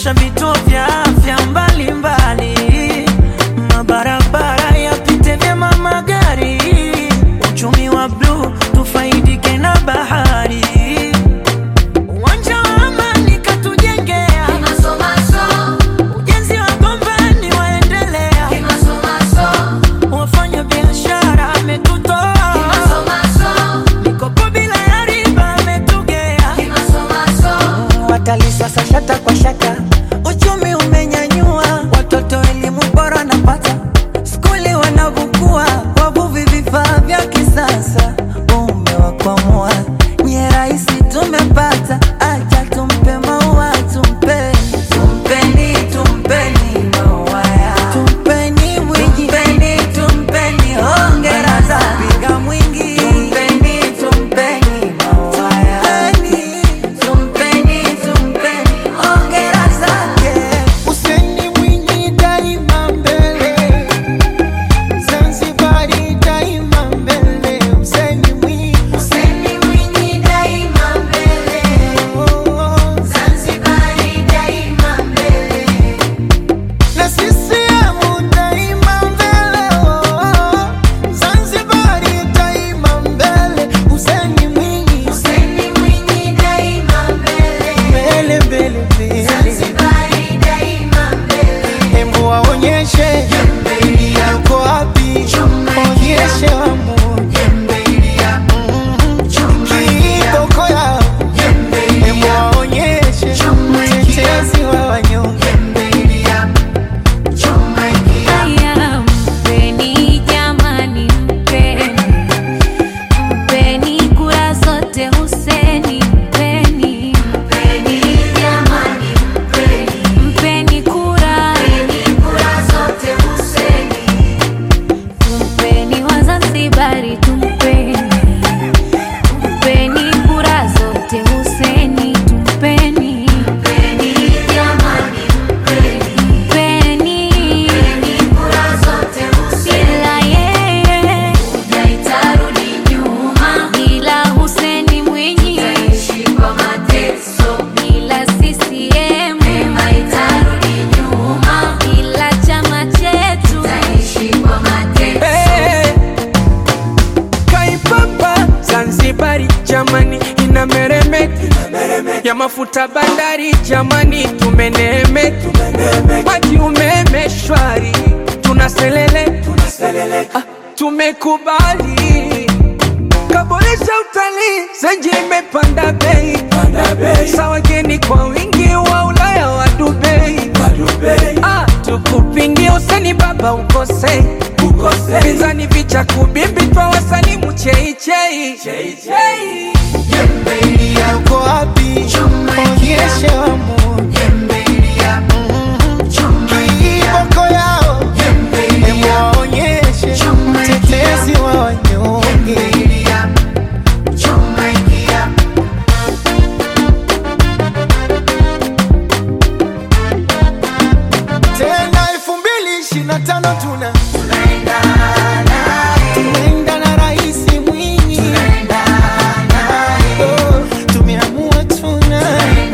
kuboresha vituo vya afya mbalimbali, mabarabara yapite vyema magari, uchumi wa bluu tufaidike na bahari, uwanja wa amani katujengea, ujenzi wa gombani waendelea, wafanya biashara ametutoa, mikopo bila ya riba ametugea watalii sasa shata kwa shata, uchumi umenyanyua, watoto elimu bora napata, skuli wanavukua, wavuvi vifaa vya kisasa, umewakwamua nye rahisi tumepata, acha tumpe maua tumpe tumpeni tumpeni maua ya tumpeni mwingi tumpeni tumpeni hongera za piga mwingi tumpeni tumpeni maua ya tumpeni tumpeni hongera zake Useni Mwinyi daima mbele, Zanzibari daima mbele. Useni Mwinyi, Useni Mwinyi daima mbele, oh, Zanzibari daima mbele. na CCM daima mbele, oh, Zanzibari daima mbele. Useni Mwinyi, Useni Mwinyi daima mbele, mbele mbele mbele, Zanzibari daima mbele. hebu waonyeshe yuko wapi, onyeshe wamoja kiboko yao, hebu waonyeshe mtetezi wa wanyonge. Haya, mpeni jamani, mpeni mpeni kura zote Huseni, mpeni mpeni jamani, mpeni mpeni kura zote Huseni, tumpeni Wazanzibari, tumpeni tumpeni kura zote Huseni, tumpeni mpeni jamani, mpeni bila yeye itarudi nyuma, bila Huseni Mwinyi bila CCM itarudi nyuma, bila chama chetu Eh, Kaipapa Zanzibari jamani inameremeta ya mafuta bandari jamani tumeneemeka maji umeme shwari tunaselele Ah, tumekubali kaboresha utalii zenji imepanda bei sa wageni kwa wingi wa Ulaya wa Dubai Ah, tukupingie useni baba ukose pinzani vicha kubimbi twa wasalimu cheichei yuko wapi? Onyeshe wamoja kiboko yao, hebu waonyeshe mtetezi wa wanyonge. Tena elfu mbili ishirini na tano tuna tunaenda na Rais Mwinyi, Oh, tumeamua tuna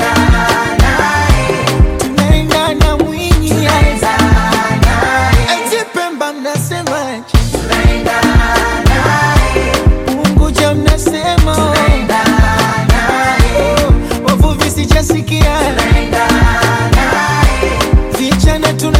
tunaenda na Mwinyi, eti Pemba mnasemaje? Unguja mnasema oh. Oh, wavuvi sijasikia vijana tuna